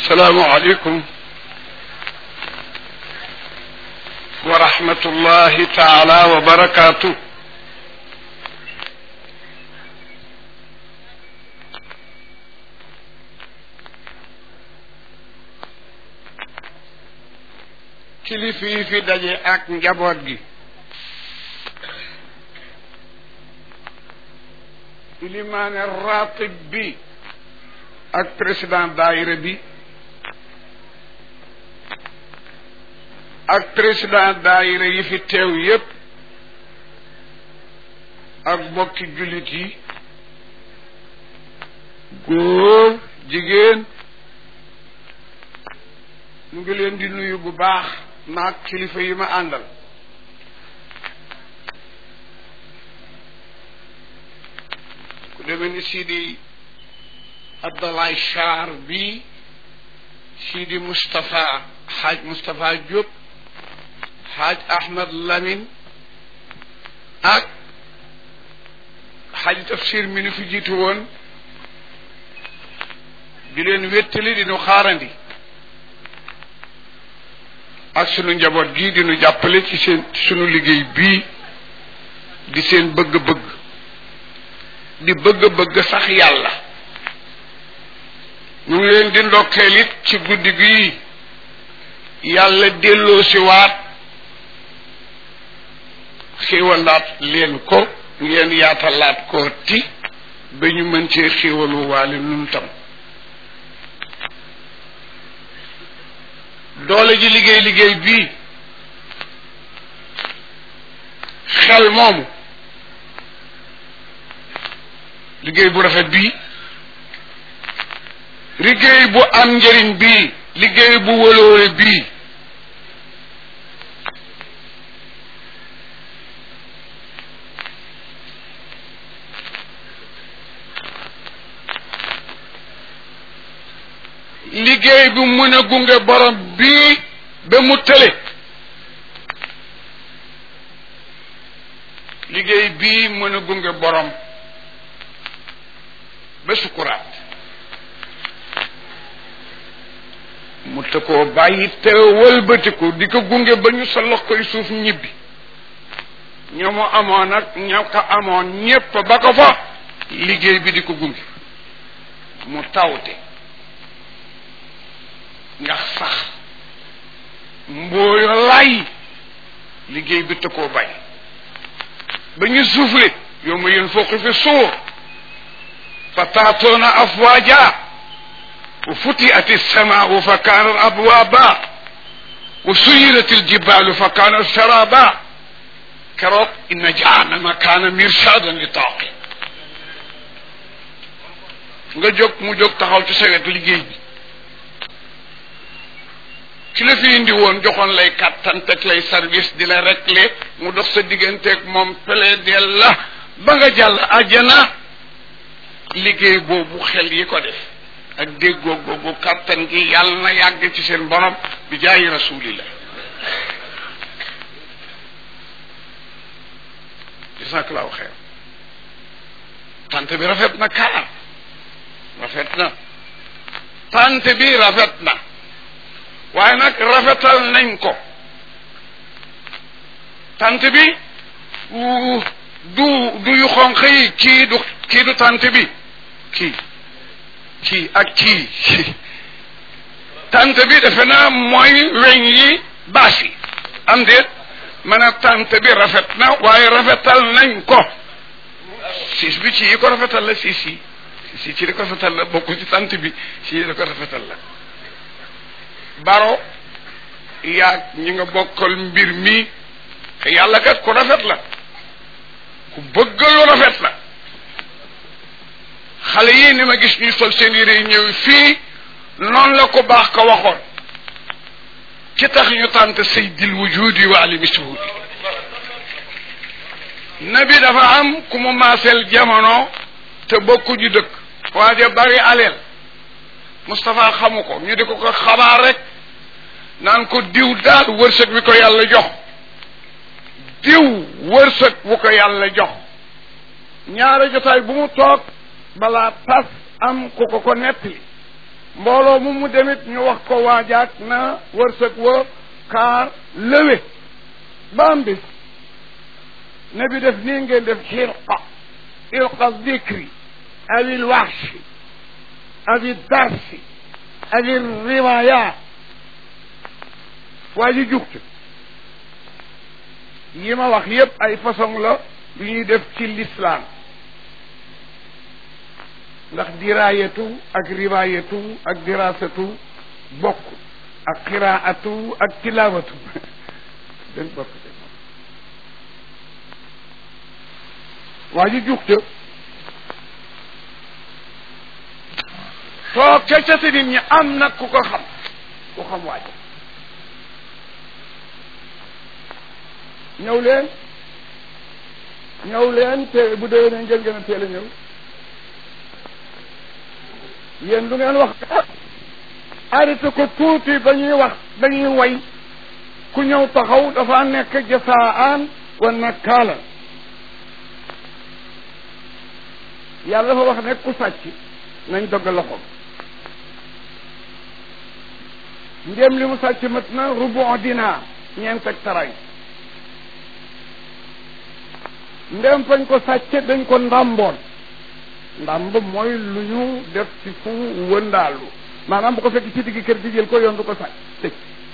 السلام عليكم ورحمة الله تعالى وبركاته kilifa yi fi daje ak njaboot gi ilimaane ratib bi ak président daayira bi ak président daayira yi fi teew yépp ak bokki jullit yi góor jigéen mu ngi leen di nuyu bu baax maag kilifa yi ma àndal ku demee ni Sidi Abdallah Char bi Sidi Moustapha Haaj Moustapha Diop Haaj Ahmad Lamine ak Haaj Tafsir mi nu fi jiitu woon di leen wéttali di nu xaarandi ak sunu njaboot gii di nu jàppale ci seen sunu liggéey bii di seen bëgg-bëgg di bëgg-bëgg sax yàlla ñu ngi leen di ndokkeel it ci guddi gii yàlla delloo si waat xéewalaat leen ko ngeen yaatalaat koo ti ba ñu mën cee xéewalu waale nun tam doole ji liggéey liggéey bii xel moomu liggéey bu rafet bii liggéey bu am njëriñ bii liggéey bu wëloore bii liggéey bu mën a gunge borom bii ba mu tële liggéey bii mën a gunge borom ba sukuraat mu te koo bàyyi te wëlbatiku di ko gunge ba ñu sa lox koy suuf ñibbi ñoo mu amoon ak ñoo ko amoon ñépp ba ko fa liggéey bi di ko gunge mu tawte ndax sax mbooyo lay liggéey bi te koo bàyyi ba ñu suufle yow ma yéen fooqi fi suur fa taatoona afwaaja wa futiat alsamaau fa kaanat abwaaba wa suyirat aljibalu fa kaanat saraba keroog inna jahannama kaana mirsaadan li taaqi nga jóg mu jóg taxaw ci sa wet liggéey bi ki la fi indi woon joxoon lay kàttan teg lay service di la réglé mu dox sa digganteeg moom plaidel la ba nga jàll àjjana liggéey boobu xel yi ko def ak déggoo googu kàttan gi yàlla na yàgg ci seen borom bi jaayi rasulillah jasakallahu xeer tant bi rafet na kaar rafet na tant bi rafet na waaye nag rafetal nañ ko tant bi du du yu xonq yi kii du kii du tant bi kii kii ak kii tant bi defe naa mooy weñ yi baas yi am déet man a tant bi rafet na waaye rafetal nañ ko siis bi ci yi ko rafetal la siis yi siis yi ci di ko rafetal la bokku ci tant bi ci yi da ko rafetal la baro yaag ñi nga bokkal mbir mi te yàlla kat ku rafet la ku bëgg lu rafet la xale yii ni ma gis ñuy sol seen yére yi ñëw fii noonu la ko baax ko waxoon ci tax ñu tànt saydil wujudi wa alimi suhudi nabi dafa am ku mu maaseel jamono te bokku ñu dëkk waaja bari aleel Moustapha xamu ko ñu di ko ko xabaar rek naan ko diw daal wërsëg wi ko yàlla jox diw wërsëg wu ko yàlla jox ñaari jotaay bu mu toog balaa tas am ku ko ko nettali mbooloo mu mu demit ñu wax ko waajaat na wërsëg wa kaar lëwe ba am bis ne bi def nii ngeen def xirqa ilqa dikri awi lwaxshi awi darsi awi riwayat waa ji jugte yi ma wax yépp ay façon la yu ñuy def ci l'islam ndax diraayatu ak riwaayatu ak dirasatu bokk ak qiraatu ak tilawatu dañ bokk de waa ji jugte toog ca ca si nit ñi am nag ku ko xam ku xam waa ji ñëw leen ñëw leen te bu déwénee ngeen gën a teel a ñëw yéen lu ngeen wax arrêté ko tuuti ba ñuy wax dañuy way ku ñëw taxaw dafa nekk jasaan wa nakkaala yàlla dafa wax ne ku sàcc nañ dogg loxoom ndéem li mu sàcc mat na rubu dinaar ñeent ak taray ndem fañ ko sàcce dañ ko ndàmboon ndàmb mooy lu ñu def ci fu wëndaalu maanaam bu ko fekk ci digg kër gi jël ko yoon du ko sàcc tëj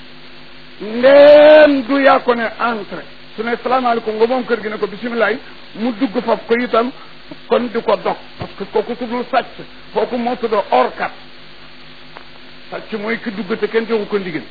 ndem du yaa ko ne entrée su ne salaamaaleykum nga moom kër gi ne ko bisimilaay mu dugg faf ko itam kon di ko dog parce que kooku tuddul sàcc kooku moo tudd orkat sàcc mooy ki dugg te kenn joxu ko ndigal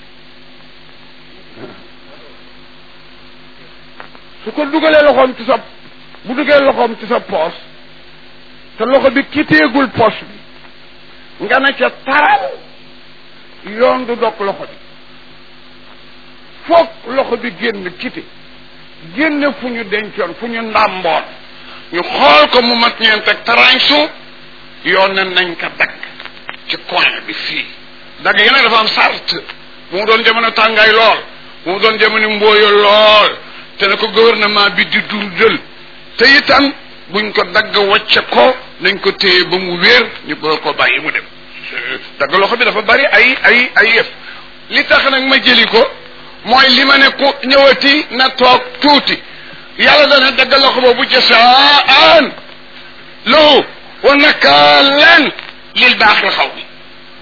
su ko dugalee loxoom ci sa bu duggee loxoom ci sa poos te loxo bi kiteegul poos bi nga ne ca taral yoon du dog loxo bi foog loxo bi génn kite génn fu ñu dencoon fu ñu ndàmboon ñu xool ko mu mat ñeent ak taransu yoon ne nañ ko dagg ci coin bi fii dagg yi nag dafa am sart bu mu doon jamono tàngaay lool bu mu doon jamono mbooyo lool te ne ko gouvernement bi di dundal te itam buñ ko dagg wacce ko nañ ko téye ba mu wéer ñu bëgg ko bàyyi mu dem dagg loxo bi dafa bari ay ay ay yëf li tax nag ma jëli ko mooy li ma ne ku ñëwati na toog tuuti yàlla dana dagg loxo boobu jasaan lahu wa nakaalan lil baaxil xaw bi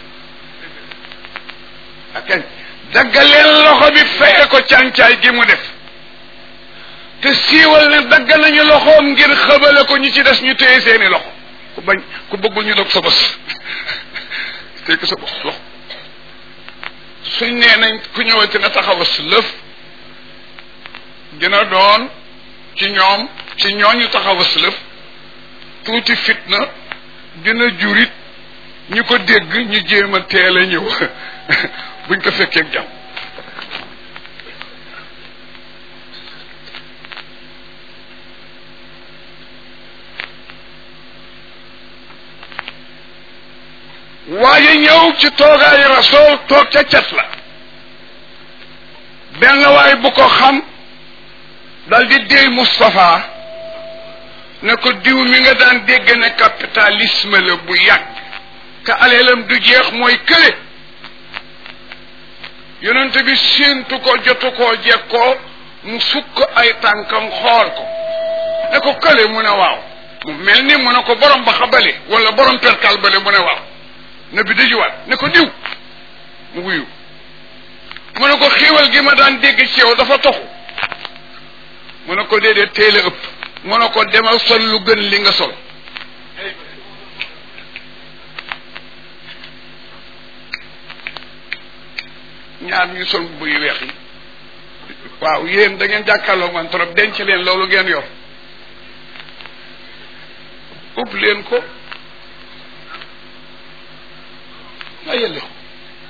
ak daggaleen loxo bi feye ko càncaay gi mu def te siiwal ne dagg nañu loxoom ngir xëbale ko ñi ci des ñu téye seeni loxo ku bañ ku bëggul ñu dog sa bos téye ko sa bos loxo suñ nee nañ ku ñëwati na taxawas lëf dina doon ci ñoom ci ñooñu taxawas lëf tuuti fitna dina jurit ñu ko dégg ñu jéem a teel a ñëw buñ ko fekkee ak jàmm waaye ñëw ci toogaayu rasool toog ca cet la benn waay bu ko xam dal di déy Moustapha ne ko diw mi nga daan dégg ne capitalisme la bu yàgg ka aleelam du jeex mooy kële yonent bi séentu ko jotu koo jekkoo mu sukk ay tànkam xool ko ne ko kële mu ne waaw mu mel ni mu ne ko borom ba xabale wala borom perkal bale mu ne waaw ne bi dajuwaat ne ko diw mu wuyu mu ne ko xiiwal gi ma daan dégg ci yow dafa toxu mu ne ko déedéet teel a ëpp mu ne ko demal sol lu gën li nga sol ñaar ñu sol mbubb yu weex yi waaw yéen da ngeen jàkkaarloo man trop denc leen loolu ngeen yor ëpp leen ko nga yelli ko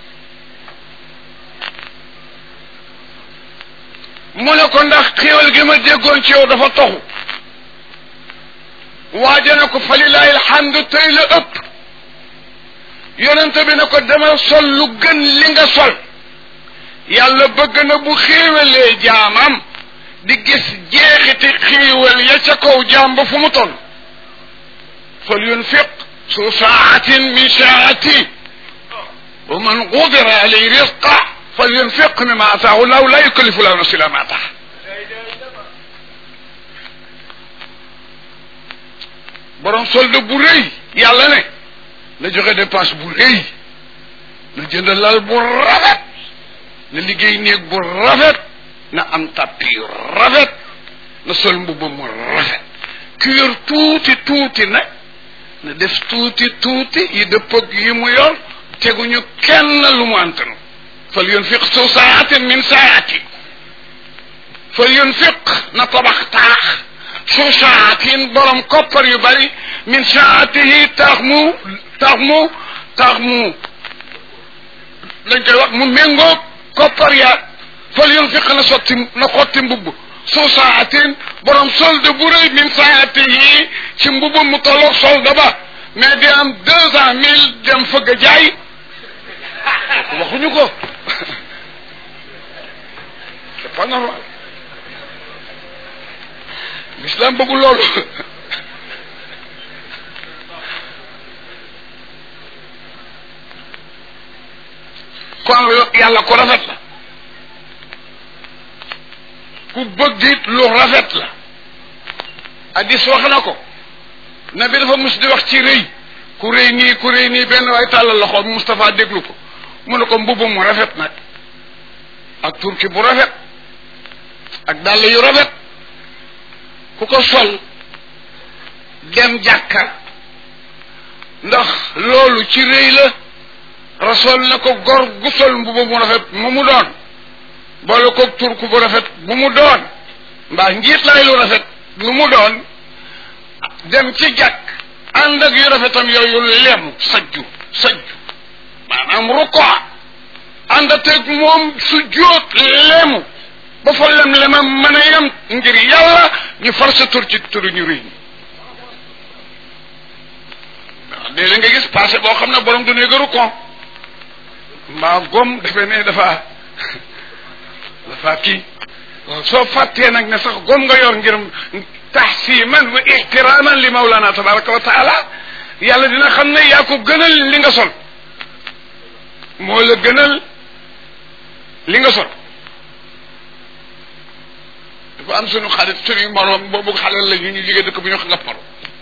mu ne ko ndax xéewal gi ma déggoon ci yow dafa toxu waaja ne ko falilahi alhamdu tey la ëpp yonente bi ne ko demal sol lu gën li nga sol yàlla bëgg na bu xéewalee jaamam di gis jeexiti xéewal ya ca kaw jaam ba fu mu toll fal yunfiq su saatin min saati wa man qudira alayhi rizqa falyunfiq mimma ataahu llahu la yukallifu llahu nafsan illa ma ataaha borom solde bu rëy yàlla ne na joxe dépense bu rëy na jënd lal bu rafet na liggéey néeg bu rafet na am tapis yu rafet na sol mbubb mu rafet ku yor tuuti tuuti nag na def tuuti tuuti yi dëppëg yi mu yor teguñu kenn lu mu antanu fal yunfiq su saatin min saati fal yunfiq na tabax taax su saatin borom koppar yu bari min saatihi tax mu tax mu tax mu lañ koy wax mu méngóog koppar ya fal yunfiq na sotti na xotti mbubb su saatin borom solde bu rëy min saatihi ci mbubb mu tolloog solde ba mais di am deux cent mille dem fëgg a jaay waxuñu ko c'est pas normal l'islam bëggul loolu kon yàlla ko rafet la ku bëgg it lu rafet la addis wax na ko nabi dafa mus di wax ci rëy ku rëy nii ku rëy nii benn waay tàllal loxo Moustapha déglu ko mu ne ko mbubb mu rafet nag ak turki bu rafet ak dàll yu rafet ku ko sol dem jàkka ndax loolu ci rëy la rasool na ko gor gu sol mbubb mu rafet mu mu doon boole ko turku bu rafet bu mu doon mbaa njiit laay lu rafet lu mu doon dem ci jàkk ànd ak yu rafetam yooyu lemu sajju sajju maanaam ruko ànd ak moom su jóot lemu ba fa lem lemam mën a yem ngir yàlla ñu far sa tur ci turu ñu rëy waaw léeg-léeg nga gis passé boo xam ne borom du néega ruko mbaa gom defe ne dafa dafa kii waaw soo fàttee nag ne sax gom nga yor ngir taxsiman wa ixtiraman li mawlana tabaraka wa taala yàlla dina xam ne yaa ko gënal li nga sol moo la gënal li nga sol dafa am suñu xarit suñu moroom boobu xalal la ñu ñu jógee dëkk bu ñu wax ngapparo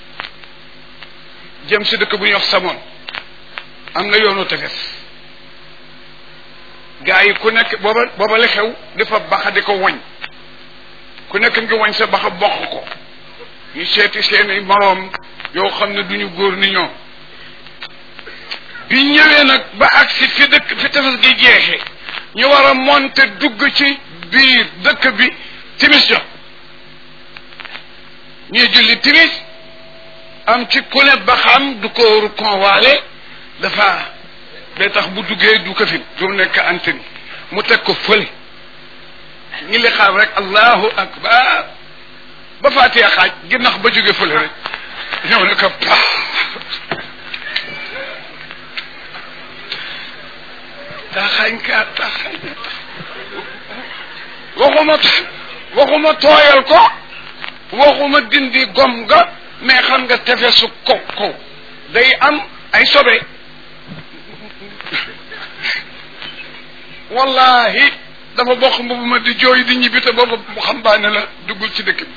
jëm si dëkk bu ñuy wax samoon am na yoonu tefes gaa yi ku nekk booba booba la xew dafa baxa di ko woñ ku nekk ngi woñ sa baxa bokk ko ñu seeti seeni moroom yoo xam ne duñu góor ni ñoom bi ñëwee nag ba agsi fi dëkk fi tefes gi jeexee ñu war a monter dugg ci biir dëkk bi timis jot ñuy julli timis am ci ku ne ba xam du ko conwaale dafa day tax bu duggee du ko fi du nekk antenne mu teg ko fële ñi li xaar rek allahu akbar ba faatee xaaj ginnax ba jóge fële rek ñëw ne ko pa taxañ ka taxañ waxuma waxuma tooyal ko waxuma dindi gom nga mais xam nga tefesu ko ko day am ay sobe wallahi dafa bokk mbubu ma di jooy di ñibbi te booba mu xam baane la duggul ci dëkk bi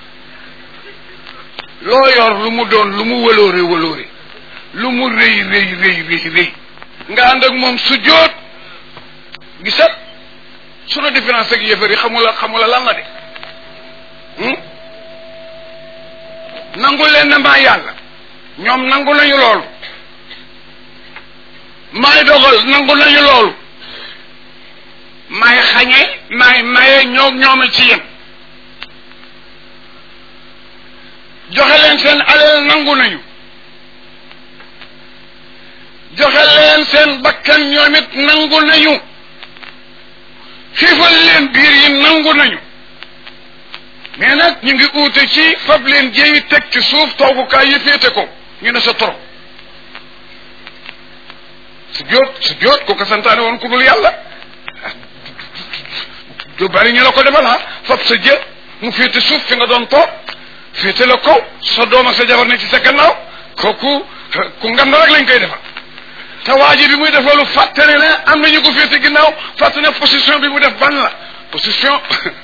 loo yor lu mu doon lu mu wëloore wëloore lu mu rëy rëy rëy rëy rëy nga ànd ak moom su jóot gisat sunu différence ak yëfër yi xamula xamula lan la de nangu leen ne maa yàlla ñoom nangu nañu loolu maay dogal nangu nañu loolu maay xañe maay maye ñoo ñooma ci yem joxe leen seen alal nangu nañu joxe leen seen bakkan ñoom it nangu nañu xiifal leen biir yi nangu nañu mais nag ñu ngi uute ci fab leen jéeyi teg ci suuf toogukaay yi féete ko ñu ne sa toro su jóot su jóot ko ko santaane woon ku dul yàlla du bari ñu la ko defal ah fab sa jë mu féete suuf fi nga doon toog féete la kaw sa doom ak sa jabar ne ci sa gannaaw kooku ku ngand rek lañ koy defal te waa ji bi muy def loolu fàtte ne ne am nañu ko féete ginnaaw fàtte ne position bi mu def ban la position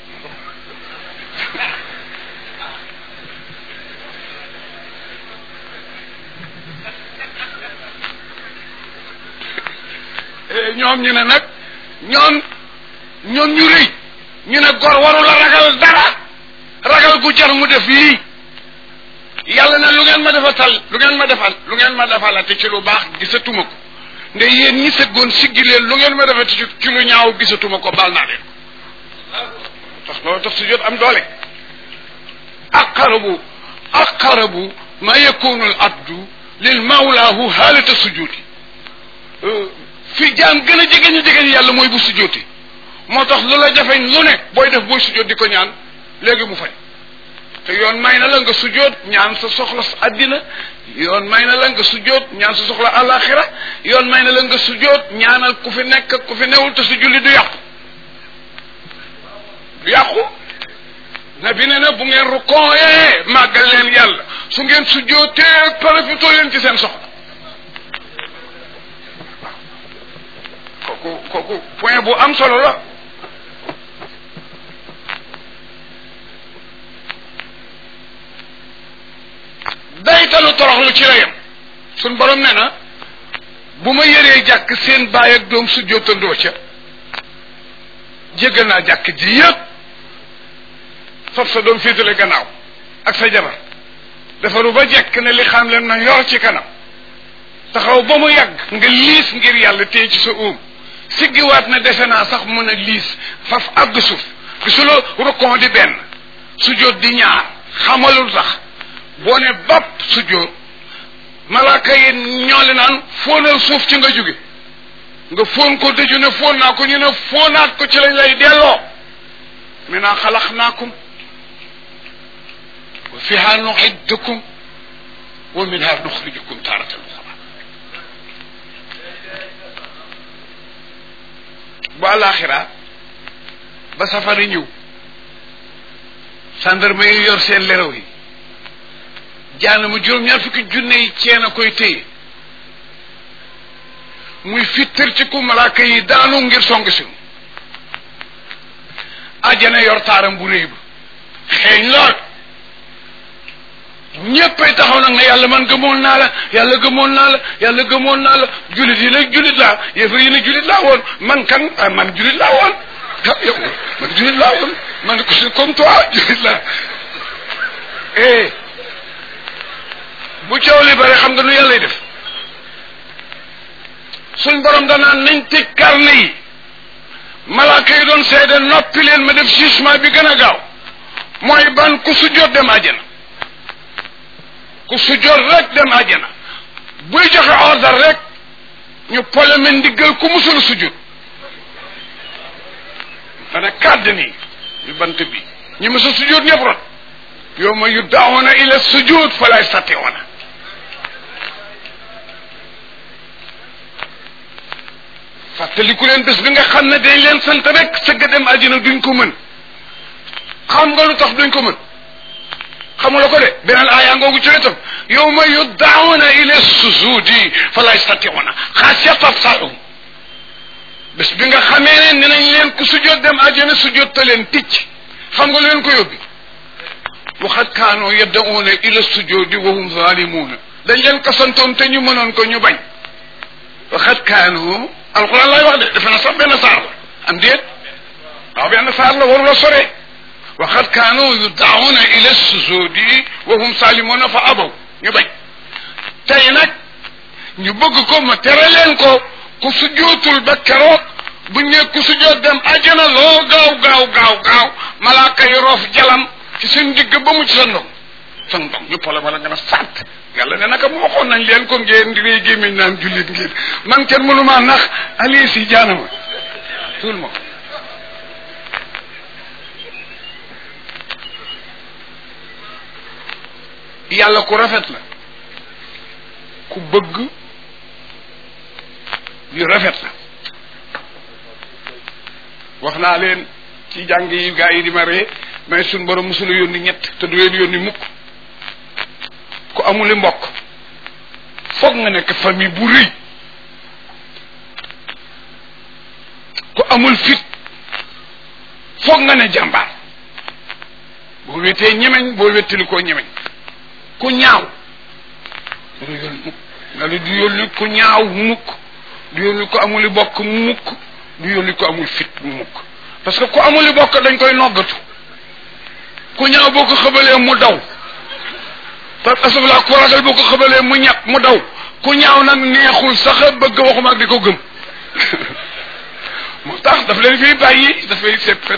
ñoom ñu ne nag ñoom ñoom ñu rëy ñu ne gor waru la ragal dara ragal gu jar mu def lii yàlla na lu ngeen ma defatal lu ngeen ma defal lu ngeen ma defalate ci lu baax gisatuma ko nde yéen ñi sëggoon siggi leen lu ngeen ma defate ci lu ñaaw gisatuma ko baal naa leen tax loolu tax su jot am doole aqarabu aqarabu ma yakunu al abdu lil mawlaahu haalata sujudi fi jaam gën a jege ñu jege ñu yàlla mooy bu sujjooti moo tax lu la jafeñ lu ne booy def booy sujjoot di ko ñaan léegi mu fay te yoon may na la nga sujjoot ñaan sa soxla sa àddina yoon may na la nga sujjoot ñaan sa soxla àllaaxira yoon may na la nga sujjoot ñaanal ku fi nekk ak ku fi newul te su julli du yàqu du yàqu na bi ne na bu ngeen rukkooyee màggal leen yàlla su ngeen sujjootee profitoo leen ci seen soxla kooku kooku point bu am solo la daytalu toroxlu ci la yem suñ borom ne na bu ma yëree jàkk seen baay ak doom su jottandoo ca jéggal naa jàkk ji yëpp fab sa doom féetale gannaaw ak sa jabar defaru ba jekk ne li xam leen na yor ci kanam taxaw ba mu yàgg nga liis ngir yàlla téye ci sa óom siggiwaat na defe naa sax mën a liis faf àgg suuf gisuloo rukkon di benn sujjóot di ñaar xamalul tax boo ne bopp sujjóot malaaka yi ñoole naan fóonal suuf ci nga jóge nga fóon ko dëju ne fóon naa ko ñu ne fóonaat ko ci lañ lay delloo mi naa xalax naakum wa fiha nuxiddukum wa minha nuxrijukum taaratan uxra bu àllaaxira ba safari ñëw sandarma yi yor seen leraw yi jaana mu juróom-ñaar fukki junne yi ceen a koy téye muy fittar ci ku malaaka yi daanu ngir song si àjjana yor taaram bu réy ba xeeñ lool ñéppay taxaw nag ne yàlla man gëmoon naa la yàlla gëmoon naa la yàlla gëmoon naa la julit yi nag julit laa yéefar yi ne julit laa woon man kan ah man julit laa woon ah yow man julit laa woon man ko si comme toi julit laa eh bu coow li bare xam nga nu yàlla def suñ borom danaan nañ tëj carne yi malaaka yi doon seede noppi leen ma def jugement bi gën a gaaw mooy ban ku sujjóot dem àjjana ku sujjóot rek dem àjjana buy joxe ordre rek ñu poleme ndiggal ku musul sujjóot dana kàdd nii ñu bant bi ñu mësa sujjóot ñëpp rot yow ma yu daawoona ila sujjóot fa lay satiwoona fàttaliku leen bés bi nga xam ne dañ leen sant rek sëgg dem àjjana duñ ko mën xam nga lu tax duñ ko mën xamula ko de beneen aaya ngoogu ci wetam yow ma yuddaawuna ila sujudi fala yastatiuna xaasiyat absaaruhum bés bi nga xamee ne ne nañ leen ku sujjoot dem àjjana sujjoot te leen ticc xam nga lu leen ko yóbbi waxat kaanoo yaddauna ila sujudi wa hum zalimuuna dañ leen ko santoon te ñu mënoon ko ñu bañ waxat kaanoo alquran lay wax de defe na sax benn saar la am déet waaw benn saar la waru la sore waxat kaanu yudaawuna ila sujudi wa hum salimuna fa abaw ñu bañ tey nag ñu bëgg ko ma tere leen ko ku sujootul ba keroog buñ ne ku sujoot dem àjjana loo gaaw gaaw gaaw gaaw malaaka yi roof jalam ci seen digg ba mu ci sa ndong sa ndong ñu pole wala nga na sàtt yàlla ne naka mu waxoon nañ leen ko ngeen di rey gémmiñ naan jullit ngeen man kenn mënuma nax ali si jaanama tout le monde yàlla ku rafet la ku bëgg yu rafet la wax naa leen ci jàng yi gaa yi di ma ree mais suñ borom musula yónni ñett te du leen yónni mukk ku amuli mbokk foog nga nekk famille bu rëy amul fit foog nga ne jàmbaar boo wetee ñemeñ boo wettali koo ñemeñ ku ñaaw du yónni mukk nga ne du yónni ku ñaaw mukk du yónni ko amuli bokk mukk du yónni ko amul fit mukk parce que ku amuli bokk dañ koy noggatu ku ñaaw boo ko xëbalee mu daw parce que asafla ku ragal boo ko xëbalee mu ñàkk mu daw ku ñaaw nag neexul sax bëgg waxuma ak di ko gëm moo tax daf leen fii bàyyi dafay seppet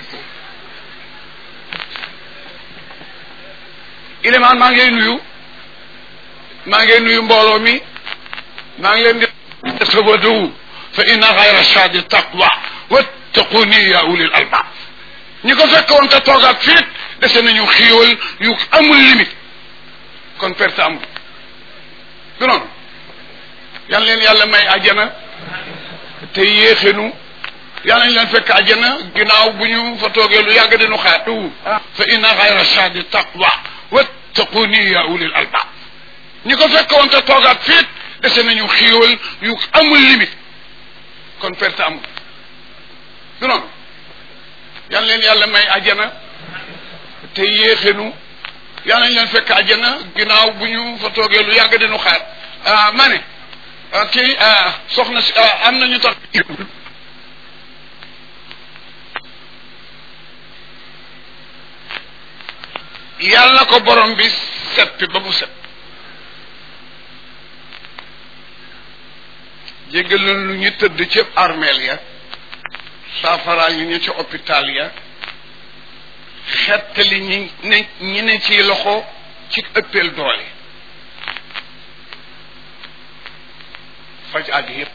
ilimaan maa ngi lay nuyu maa ngi nuyu mbooloo mi maa ngi leen di tasawadu fa inna xayra shadi taqwa wattaquni ya ulil albab ñi ko fekk woon te toogaat fiit dese nañu xiiwal yu amul limite kon perte amul du noonu yal leen yàlla may àjjana te yéexenu yal nañ leen fekk àjjana ginnaaw bu ñu fa toogee lu yàgg dinu xaatu fa inna xayra shadi taqwa wattaquni ya ulil albab ñi ko fekk woon te toogaat fiit dese nañu xiiwal yu amul limite kon perte amul du noonu yal leen yàlla may àjjana te yéexenu yal nañ leen fekk àjjana ginnaaw bu ñu fa toogee lu yàgg dinu xaar ma ne kii soxna si am nañu tax yàlla ko borom bi seppi ba mu set jéggal na lu ñu tëdd ci armeel ya saafaraal ñu ñu ci hôpital ya xettali ñi ne ñi ne ci loxo ci ëppeel doole faj àgg yépp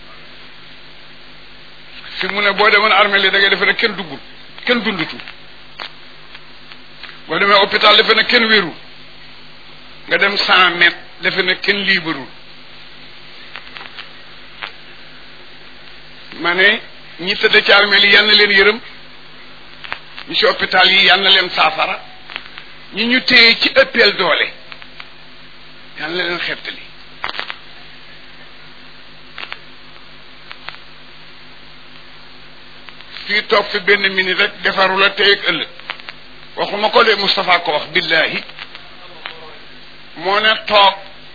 fi mu ne boo demoon armeel yi da ngay defe ne kenn duggul kenn dundutu boo demee hôpital defe ne kenn wérul nga dem cent mètres defe ne kenn liibarul ma ne ñi tëdd ci armeel yi yal na leen yërëm ñi ci hôpital yi yal na leen saafara ñi ñu téye ci ëppeel doole yal na leen xettali fii toog fi benn minute rek defaru la tey ak ëllëg waxuma ko de Moustapha ko wax billahi moo ne toog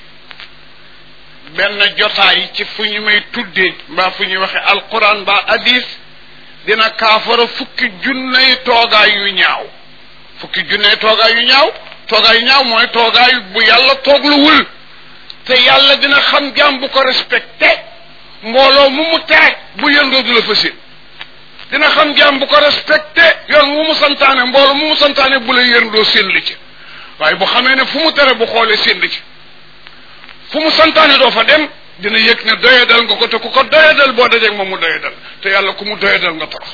benn jotaay ci fu ñu may tuddee mbaa fu ñuy waxe alquran mbaa hadis dina kaafara fukki junney toogaay yu ñaaw fukki junney toogaay yu ñaaw toogaay yu ñaaw mooy toogaay bu yàlla toogluwul te yàlla dina xam jaam bu ko respecté mbooloo mu mu tere bu yëndoo du la fasin dina xam jaam bu ko respecté yoon wu mu santaane mbooloo mu mu santaane bu la yëndoo seen li ci waaye bu xamee ne fu mu tere bu xoolee seen li ci fu mu santaane doo fa dem dina yëg ne doyadal nga ko te ku ko doyadal boo dajeeg moom mu doyadal te yàlla ku mu doyadal nga torox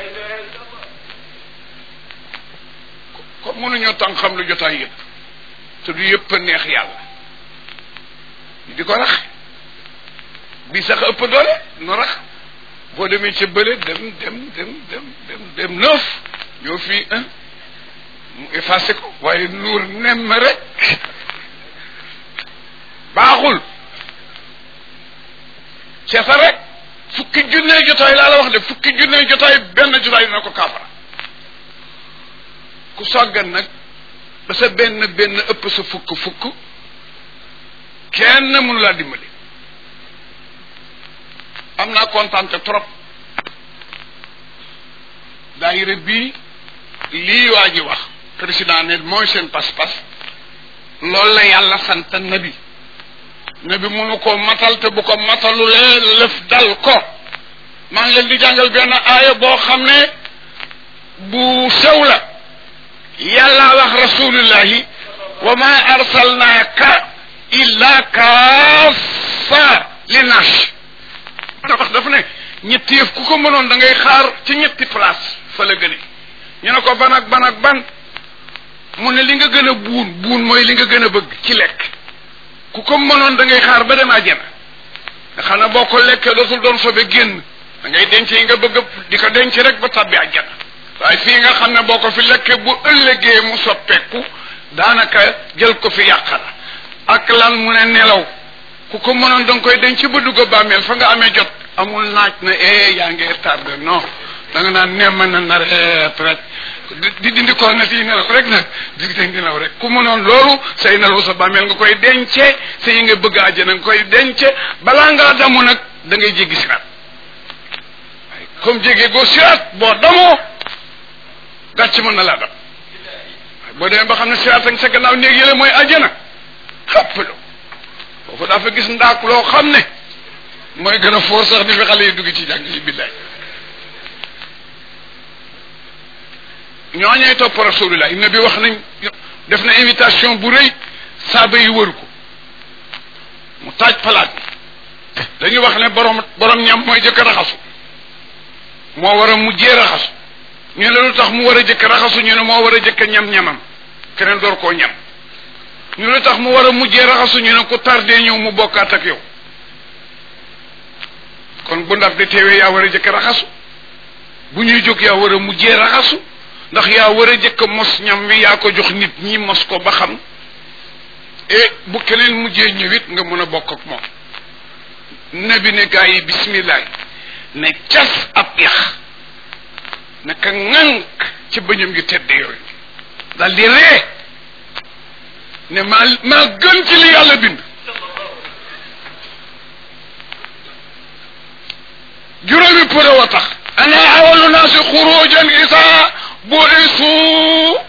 ko mënuñoo tàng xam lu jotaay yëpp te du yëpp a neex yàlla di ko rax bi sax ëpp doole no rax boo demee ca bële dem dem dem dem dem dem neuf ñoo fii un mu effacé ko waaye nuur nemm rek baaxul seeta rek fukki junnee jotaay laa la wax de fukki junnee jotaay benn jotaay dina ko kaafara ku sàggan nag ba sa benn benn ëpp sa fukk fukk kenn mënu laa dimbali am naa kontaan trop daayira bii lii waa ji wax président ne mooy seen pas-pas loolu la yàlla sant nabi nabi mënu ko matal te bu ko matalulee lëf dal ko maa ngi leen di jàngal benn aaya boo xam ne bu sew la yàlla wax rasulillahi wa ma arsalnaaka illa kaafa li naas wax dafa ne ñetti yëf ku ko mënoon da ngay xaar ci ñetti place fa la gëne ñu ne ko ban ak ban ak ban mu ne li nga gën a buun buun mooy li nga gën a bëgg ci lekk ku ko mënoon da ngay xaar ba dem àjjana nga xam ne boo ko lekkee dootul doon sobe génn da ngay denc yi nga bëgg di ko denc rek ba tabbi àjjana waaye fii nga xam ne boo ko fi lekkee bu ëllëgee mu soppeeku daanaka jël ko fi yàq la ak lan mu ne nelaw ku ko mënoon da nga koy denc ba dugg bàmmeel fa nga amee jot amul naaj na eh yaa ngi tardé non da nga naan nemm na nareet rek di dindi ko na si nelaw rek nag di di nelaw rek ku mu noon loolu say nelaw sa bàmmeel nga koy dence sa yi nga bëgg àjjana nga koy dence balaa ngaa damu nag da ngay jéggi siraat comme jéggi goo siraat boo damoo gàcc mën na laa dam boo demee ba xam ne siraat ak sa gannaaw néeg yële mooy àjjana xappalo foofu daa fa gis ndaak loo xam ne mooy gën a foor sax di fi xale yi dugg ci jàng yi billaay ñooñee topp rasulullah nabi wax nañ def na invitation bu rëy saaba yi wër ko mu taaj palaat bi dañuy wax ne borom borom ñam mooy jëkk raxasu moo war a mujjee raxasu ñu ne lu tax mu war a jëkk raxasu ñu ne moo war a jëkk ñam-ñamam keneen door koo ñam ñu ne lu tax mu war a mujjee raxasu ñu ne ku tardé ñëw mu bokkaat ak yow kon bu ndaf di teewee yaa war a jëkk raxasu bu ñuy jóg yaa war a mujjee raxasu ndax yaa war a jëkk mos ñam wi yaa ko jox nit ñi mos ko ba xam e bu keneen mujjee ñëwit nga mën a bokk ak moom nabi ne gaa yi bismillah ne cas ab yax naka ŋànk ci bëñam yu tedd yooyu dal di ree ne maa maa gën ci li yàlla bind juróomi pour wa tax ana awalu naasi xurujan isa bu'isu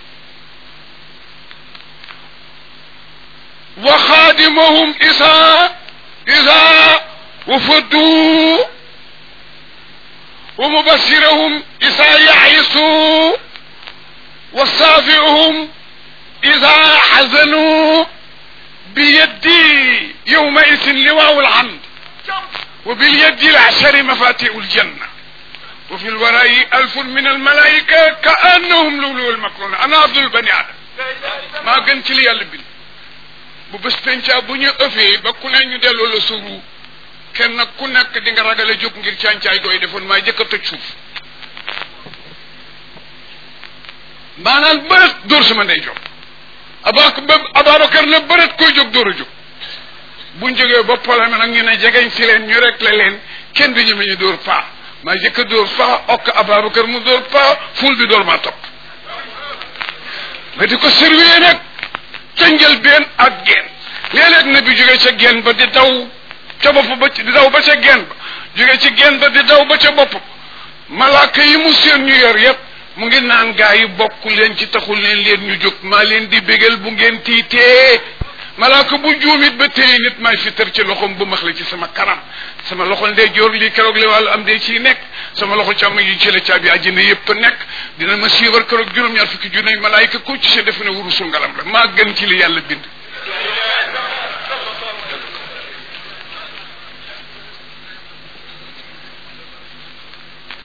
wa xaadimuhum isa isa wafaddu wa mubashirahum isa yaxisu wa saafiuhum isa xazanu biyaddi yowma isin liwaawu alhamd وباليد العشر مفاتيح الجنة وفي الوراء ألف من الملائكة كأنهم لؤلؤ المكنون أنا عبد البني آدم maa gën ci li yàlla bind bu bés penca bu ñu ëffee ba ku ne ñu delloo la suru kenn ku nekk di nga ragal a jóg ngir càncaay gooy defoon maa jëkk a toj suuf maanaam bërët dóor sama ndey jóg abak Ababacar na bërët koy jóg dóor a jóg buñ jógee ba problème nag ñu ne jegeñ si leen ñu rek la leen kenn du ñu ñu dóor paa maa jëkk a dóor paa okk Ababacar mu dóor paa ful bi dóor maa topp nga di ko surveiller nag ca njëlbeen ak geen léeg-léeg na bi jógee ca geen ba di daw ca bopp ba di daw ba ca geen ba jógee ci geen ba di daw ba ca bopp malaaka yi mu seen ñu yor yépp mu ngi naan gaa yi bokk leen ci taxul leen leen ñu jóg maa leen di bégal bu ngeen tiitee malaaka bu juumit ba téye nit may fitar ci loxoom bu max la ci sama kanam sama loxo ndey joor lii keroog li wàllu am dee ciy nekk sama loxo càmm yi ci la caabi àjjana yépp nekk dina ma siiwar keroog juróom-ñaar fukki junne malaayika ku ci sa defe ne wurusu ngalam la maa gën ci li yàlla bind